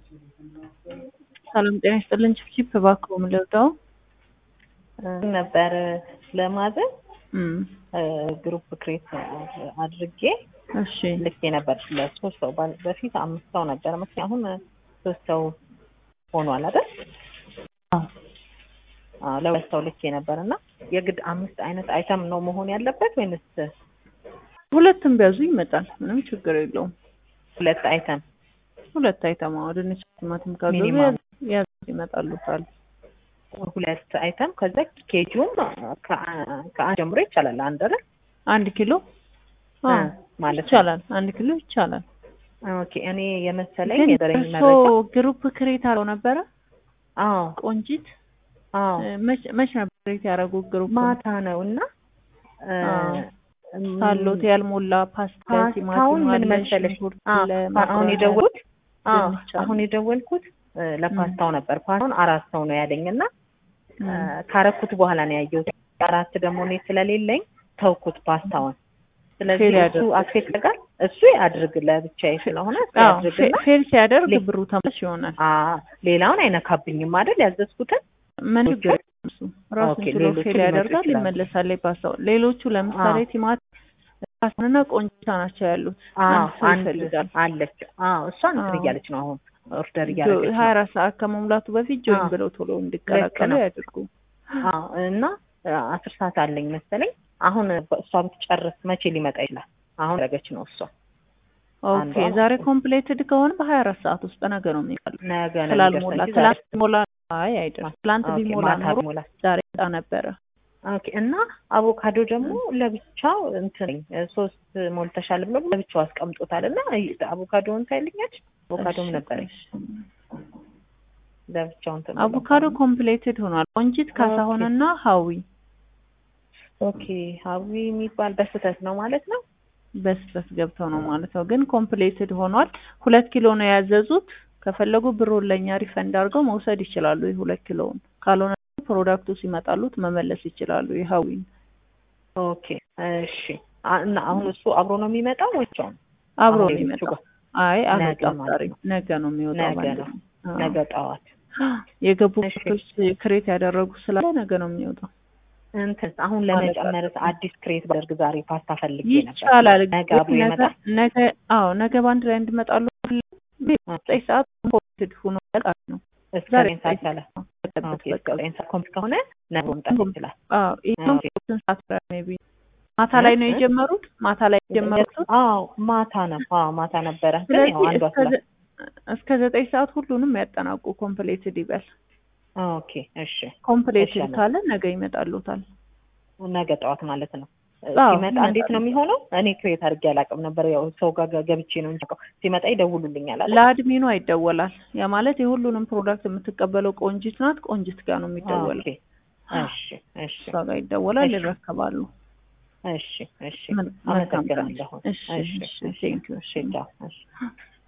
ሰላም ጤና ይስጥልን። ችፕቺፕ እባክዎ ምን ልርዳው? ነበር ለማዘዝ እም ግሩፕ ክሬት አድርጌ እሺ ልኬ ነበር ለሶስት ሰው ባል- በፊት አምስት ሰው ነበር መሰለኝ አሁን ሶስት ሰው ሆኗል አይደል? አዎ አዎ ለሁለት ሰው ልኬ ነበር እና የግድ አምስት አይነት አይተም ነው መሆን ያለበት ወይንስ ሁለትም ቢያዙ ይመጣል። ምንም ችግር የለውም። ሁለት አይተም? ሁለት አይተማ ድንች፣ ቲማቲም ካዘዙ ሚኒማም። ያዙ ይመጣሉታል። ሁለት አይተም ከዛ ኬጂውም ከአ- ከአንድ ጀምሮ ይቻላል አንድ አይደል? አንድ ኪሎ አዎ እ ማለት ነው። ይቻላል። አንድ ኪሎ ይቻላል። ኦኬ እኔ የመሰለኝ ግን የበረኝ እርሶ መረጃ ግሩፕ ክሬት አለው ነበረ አዎ ቆንጂት አዎ እ መች መች ነበር ክሬት ያደረጉት ግሩፕ? ማታ ነው እና እ አዎ። እም፣ ሳሎት ያልሞላ ፓስታ፣ ፓስታውን ቲማቲም ምን አለ፣ መሰለሽ ሽንኩርት አዎ፣ አለ፣ አሁን ማቅረቢያ የደወልኩት አዎ ድንች አለ። አሁን የደወልኩት እ ለፓስታው ነበር። ፓስታውን አራት ሰው ነው ያለኝ እና እ እም። ካረኩት በኋላ ነው ያየሁት። አራት ደግሞ እኔ ስለሌለኝ ተውኩት ፓስታውን። ስለዚህ ፌል እሱ ያደርግ አክሴፕት ያደርጋል እሱ ያድርግ ለብቻዬ ስለሆነ እሱ አዎ ያድርግና ፌ- ፌል ሲያደርግ ሌ- ብሩ ተመላሽ ይሆናል። አ ሌላውን አይነካብኝም አይደል ያዘዝኩትን ምን ኦኬ። ችግር የለውም እሱ ራሱን ኦኬ፣ ችሎ ሌሎቹ ፌል ሊመጡ ያደርጋል፣ ይችላሉ። ይመለሳል። ፓስታው ሌሎቹ ለምሳሌ አዎ። ቲማቲም ፓስታና ቆንጆ ናቸው ያሉት። አዎ አንድ ሰው አንድ ይፈልጋል። አለች። አዎ እሷ እንትን አዎ። እያለች ነው አሁን ኦርደር ጆ- እያደረገች ሀያ ነው። አራት ሰዓት ከመሙላቱ በፊት ጆይን አዎ። ብለው ቶሎ እንዲቀላቀሉ ነው። ያድርጉ። አዎ እና አ- አስር ሰዓት አለኝ መሰለኝ። አሁን እሷ ብትጨርስ መቼ ሊመጣ ይችላል? አሁን ያደረገች ነው እሷ። ኦኬ አንዷ ዛሬ ኮምፕሌትድ ከሆነ በሀያ አራት ሰዓት ውስጥ ነገ ነው የሚቀሉ ነገ ነው ስላልሞላ የሚደርሰው እንጂ ትላንት ሞላ አይ አይደለም ትላንት ዛሬ- ኦኬ፣ ቢሞላ ማታ ኖሮ ቢሞላ። ዛሬ ጣ ነበረ። ኦኬ እና አቮካዶ ደግሞ ለብቻው እንትን ሶስት ሞልተሻል ብሎ ለብቻው አስቀምጦታል እና አቮካዶውን ታይልኛች አቮካዶም እሺ፣ ነበረኝ እሺ። ለብቻው እንትን ብሎ። አቮካዶ ኮምፕሌትድ ሆኗል። ቆንጂት ካሳሁንና ሀዊ ኦኬ ሀዊ የሚባል በስህተት ነው ማለት ነው። በስህተት ገብተው ነው ማለት ነው። ግን ኮምፕሌትድ ሆኗል። ሁለት ኪሎ ነው ያዘዙት። ከፈለጉ ብሩን ለእኛ ሪፈንድ አድርገው መውሰድ ይችላሉ። የሁለት ኪሎውን ካልሆነ ፕሮዳክቱ ሲመጣሉት መመለስ ይችላሉ። የሀዊን ኦኬ እሺ። አ- እና አሁን እሱ አብሮ ነው የሚመጣው ወይ ብቻውን? አብሮ አሁን ነው ሌሎቹ የሚመጣው። ጋር አይ ነገ አልወጣም ማለት ዛሬ ነው። ነገ ነው የሚወጣው። ነገ ባንድ ነው። ነው። አዎ። ነገ ጠዋት የገቡ እሺ። ፎቶች ክሬት ያደረጉ ስላለ ነገ ነው የሚወጣው። እንትን አሁን ለመጨመር አዲስ ክሬት ባደርግ ዛሬ ፓስታ ፈልጌ ነበር። ይቻላል። ነገ አብሮ ግን ነገ ይመጣል። ነገ አዎ ነገ በአንድ ላይ እንድመጣሉ ዘጠኝ ሰዓት ኮምፕሊትድ ሆኖ ያልቃል ነው እስከ ዛሬ ዘጠኝ ሰዓት ሰላ ኦኬ፣ እስከ ዘጠኝ ሰዓት ኮምፕ ከሆነ ነገ መምጣት ይችላል። አዎ ይሄም ኦኬ። ስንት ሰዓት ላይ ሜቢ ማታ ላይ ነው እ? የጀመሩት። ማታ ላይ የጀመሩት። አዎ ማታ ነው። አዎ ማታ ነበረ። ግን ስለዚህ ያው አንዷ እስከ ስላ ዘ- እስከ ዘጠኝ ሰዓት ሁሉንም ያጠናቁ። ኮምፕሌትድ ይበል። ኦኬ እሺ። ኮምፕሌትድ እሺ፣ ካለ ነገ ይመጣሉታል። ነገ ጠዋት ማለት ነው። አዎ፣ ሲመጣ እንዴት ነው ይመጣሉ። የሚሆነው? እኔ ክሬት አድርጌ አላውቅም ነበር። ያው ሰው ጋር ገብቼ ነው እንጂ የማውቀው። ሲመጣ ይደውሉልኛል አለ። ለአድሚኗ ይደወላል። ያ ማለት የሁሉንም ፕሮዳክት የምትቀበለው ቆንጂት ናት። ቆንጂት ጋር ነው የሚደወለው። ኦኬ እሺ እሺ እሷ ጋር ይደወላል፣ እሺ። ይረከባሉ። እሺ እሺ ምን- መልካም ቀን። አመሰግናለሁ። እሺ፣ እሺ እሺ፣ እሺ ቴንኪው። እሺ ቻው እሺ